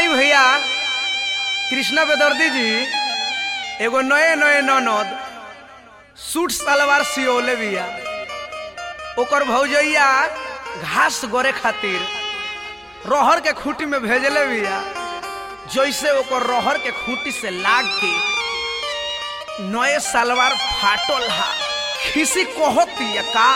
आई भैया कृष्णा बेदर्दी जी एगो नए नए ननद सूट सलवार सियोले बिया ओकर भौजैया घास गोरे खातिर रहर के खूंटी में भेजले बिया जैसे ओकर रहर के खूंटी से लाग के नए सलवार फाटल हा खिसी कहती का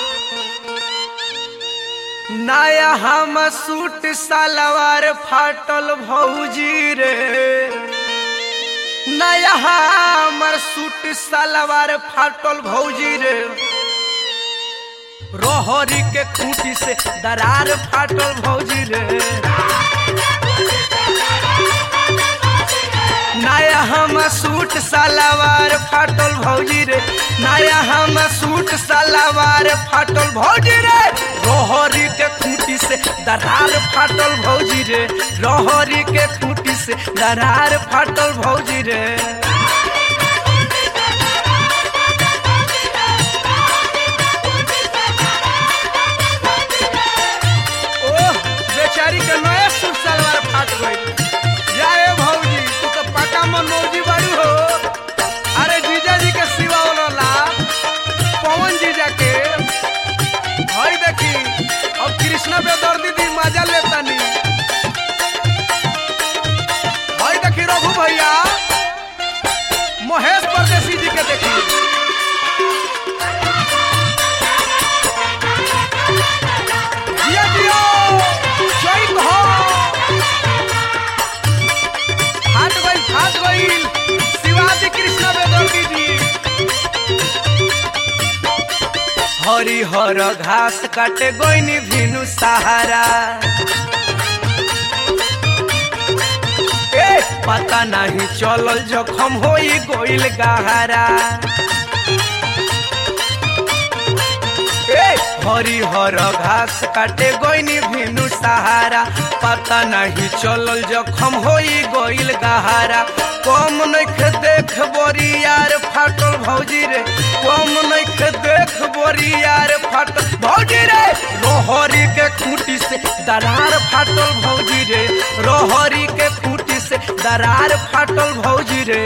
नया हम सूट सलवार फाटल भौजी रे नया हमर सूट सलवार फाटल भौजी रे रोहरी के खूंटी से दरार फाटल भौजी रे नया हम सूट सलवार फाटल भौजी रे नया हम सूट सलवार फाटल भौजी रे रोहरी के खूंटी से दरार फाटल भौजी रे रोहरी के खूंटी से दरार फाटल भौजी रे ओह बेचारी के नया सूट सलवार फाट गई जाए भौजी तू तो पक्का मनोजी बाड़ू हो अरे जीजा जी के सिवा वाला पवन जीजा के हई देखी अब कृष्णा बेदर्दी दी मजा लेतानी हई देखी रघु भैया महेश परदेसी जी के देखी जिया जियो जय हो फाट गई फाट गई शिवाजी कृष्ण बेदर्दी जी हरी हर घास काटे गोइनी भिनु सहारा ए पता नहीं चलल जखम होई गोइल गहरा ए हरी हर घास काटे गोइनी भिनु सहारा पता नहीं चलल जखम होई गोइल गहारा कम नख देख बोरी यार फाटल भौजी रे कम नख देख बोरी यार फाटल भौजी रे रोहरी के खूंटी से दरार फाटल भौजी रे रोहरी के खूंटी से दरार फाटल भौजी रे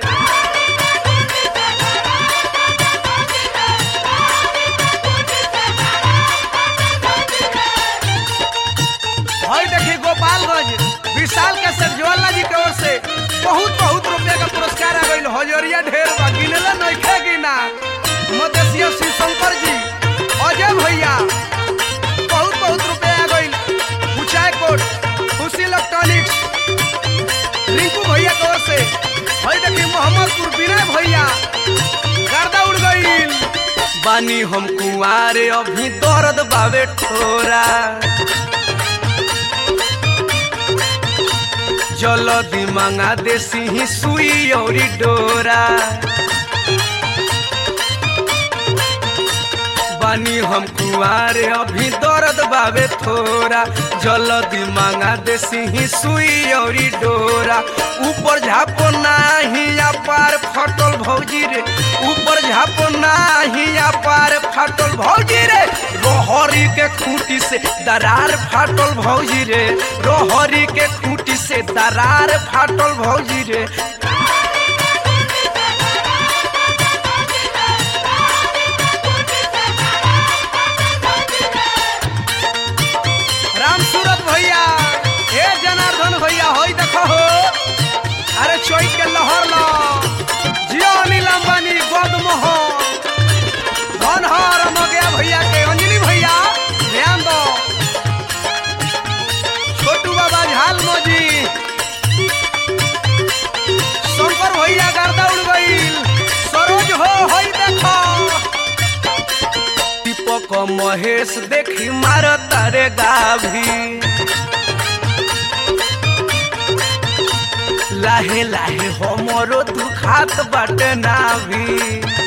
हई देखी गोपालगंज विशाल के सरजवाला जी के ओर से बहुत बहुत रुपया का पुरस्कार आ गई हजरिया ढेर बा गिनला नइखे गिना मदेशिया शिव शंकर जी अजय भैया बहुत बहुत रुपया आ गई ऊंचाई कोट खुशी इलेक्ट्रॉनिक्स रिंकू भैया के ओर से हई देखी मोहम्मदपुर विनय भैया गर्दा उड़ गई बानी हम कुआरे अभी दर्द बावे ठोरा जलदी मंगा देसी ही सुई और डोरा बानी हम कुआरे अभी दर्द बावे थोड़ा जलदी मांगा देसी ही सुई और डोरा ऊपर झापो नाही पार फटल भौजी रे ऊपर झापो नाही पार फटल भौजी रे रोहरी के खूंटी से दरार फाटल भौजी रे रोहरी के खूंटी से दरार फाटल भौजी रे राम सूरत भैया हे जनार्दन भैया होई देखो हो अरे चोई के लहर लो जियो अनिल अंबानी गोद मोह धन हर मगया भैया के अंजलि भैया ध्यान दो छोटू बाबा झाल मोजी शंकर भैया गर्दा उड़ गईल सरोज हो होई देखो दीपक महेश देखी मार तारे गाभी लाहे लाहे हमरो दुखात बाटे नाभी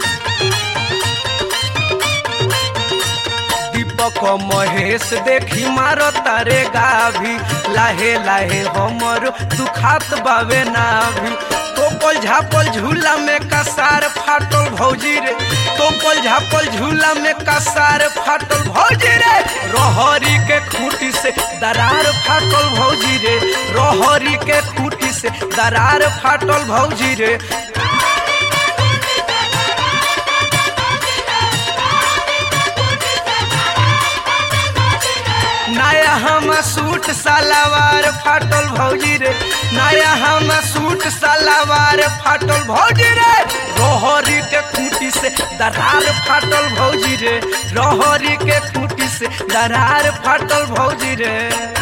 दीपक महेश देखी मार तारे गाभी लाहे लाहे हमरो दुखात बावे नाभी तोपल झापल झूला में कसार फाटल भौजी रे तोपल झापल झूला में कसार फाटल भौजी रे रहरी के खूटी से दरार फाटल भौजी रे रहरी के खूटी से दरार फाटल भौजी रे नया हम सूट सलवार फाटल भौजी रे नया हम सूट सलवार फाटल भौजी रे रोहरी के खूटी से दरार फाटल भौजी रे रोहरी के खूटी से दरार फाटल भौजी रे